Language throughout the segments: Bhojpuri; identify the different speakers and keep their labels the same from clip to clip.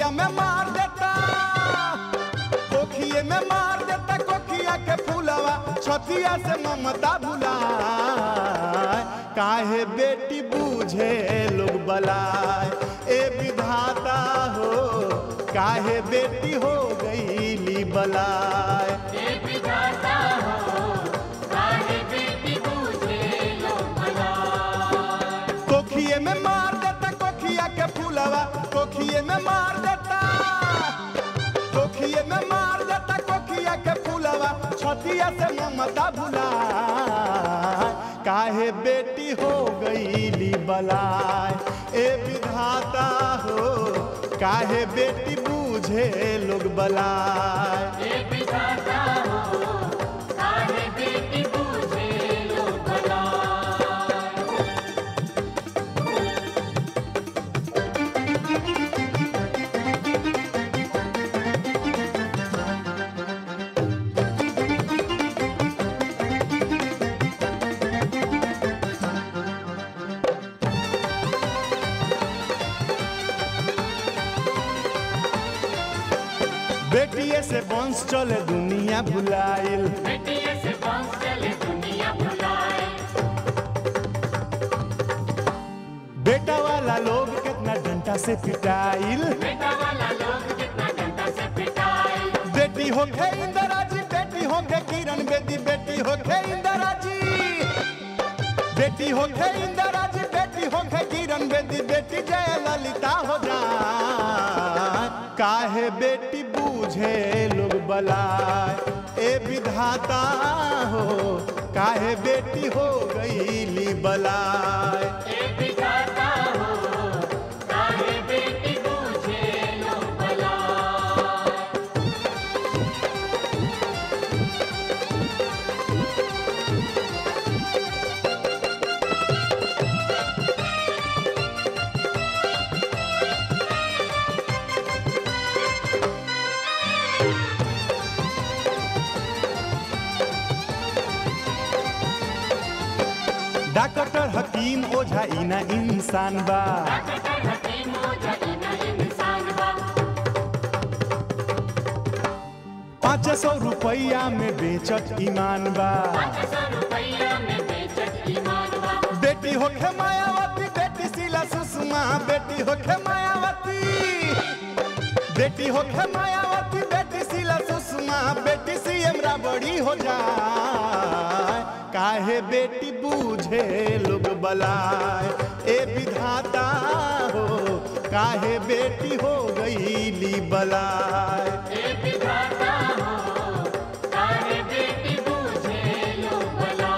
Speaker 1: कोखिया में मार देता कोखिए में मार देता कोखिया के फूलवा छतिया से ममता भुलाए काहे बेटी बूझे लोग बलाए ए विधाता हो काहे बेटी हो गईली बलाए
Speaker 2: हे विधाता हो काहे बेटी बूझे लो भला
Speaker 1: कोखिए में मार देता कोखिया के फूलवा कोखिए में मार देता कोखिए में मार देता कोखिया के फूलवा छतिया से ममता भुला काहे बेटी हो गईली बलाय ए विधाता हो काहे बेटी बूझे लोग बलाय
Speaker 2: हे विधाता हो काहे बेटी बूझे लो भला
Speaker 1: बेटिए से वंश चले दुनिया भुलाइल
Speaker 2: बेटिए से बंस चले दुनिया भुलाए
Speaker 1: बेटा वाला लोग कितना डंटा से पिटाइल
Speaker 2: बेटा वाला लोग कितना डंडा से पिटाए
Speaker 1: बेटी हो खे इंदिरा जी बेटी हो खे किरण बेदी बेटी हो खे इंदिरा जी बेटी हो खे इंदिरा जी बेटी हो खे किरण बेदी बेटी जय ललिता हो जा काहे बेटी बूझे लोग बलाए ए विधाता हो काहे बेटी हो गईली बलाए
Speaker 2: हे विधाता हो काहे बेटी बूझे लो भला
Speaker 1: डॉक्टर हकीम ओझा इना इंसान बा
Speaker 2: डॉक्टर हकीम हो जाई ना इंसान बा
Speaker 1: पाँच सौ रुपया में बेचत ईमान बा
Speaker 2: पाँच सौ रुपया में बेचत ईमान बा
Speaker 1: बेटी होखे मायावती बेटी शीला सुषमा बेटी होखे मायावती बेटी होखे मायावती बेटी शीला सुषमा बेटी सीएम राबड़ी हो जाए काहे बेटी बूझे लोग बलाए ए विधाता हो काहे बेटी हो गईली बलाए
Speaker 2: हे विधाता हो काहे बेटी बूझे लो भला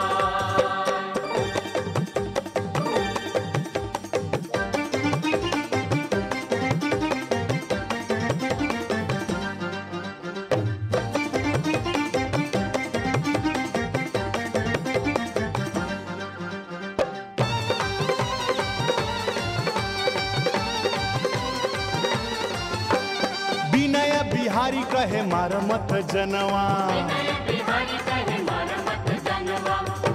Speaker 1: विनय बिहारी कहे मार मत जनवा
Speaker 2: नए बिहारी कहे मार मत जनवा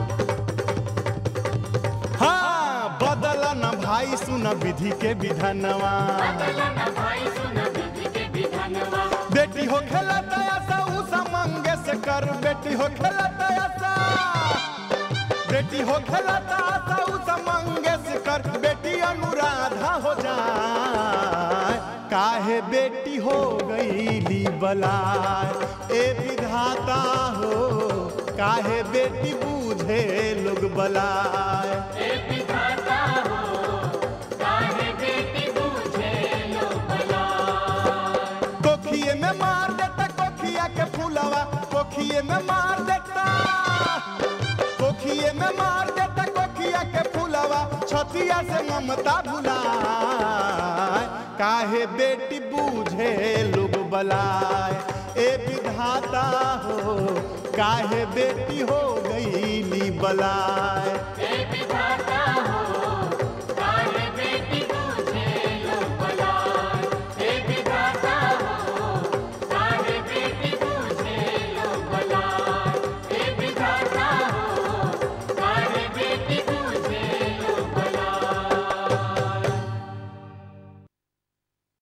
Speaker 1: हाँ बदल न भाई सुन विधि के विधानवा
Speaker 2: बदला न भाई सुन विधि के विधानवा
Speaker 1: बेटी हो खेला तयासा उसा मंगे से कर बेटी हो खेला तयासा बेटी हो खेला तयासा उसा मंगे से कर बेटी अनुराधा हो जाए काहे बेटी हो गईली बलाए ए विधाता हो काहे बेटी बूझे लोग बलाए
Speaker 2: हे विधाता हो काहे बेटी बूझे लो भला
Speaker 1: कोखिए में मार देता कोखिया के फूलवा कोखिए में मार देता कोखिए में मार देता कोखिया के फूलवा छतिया से ममता भुलाए काहे बेटी बूझे लोग बलाए ए विधाता हो काहे बेटी हो गईली बलाए
Speaker 2: हे विधाता हो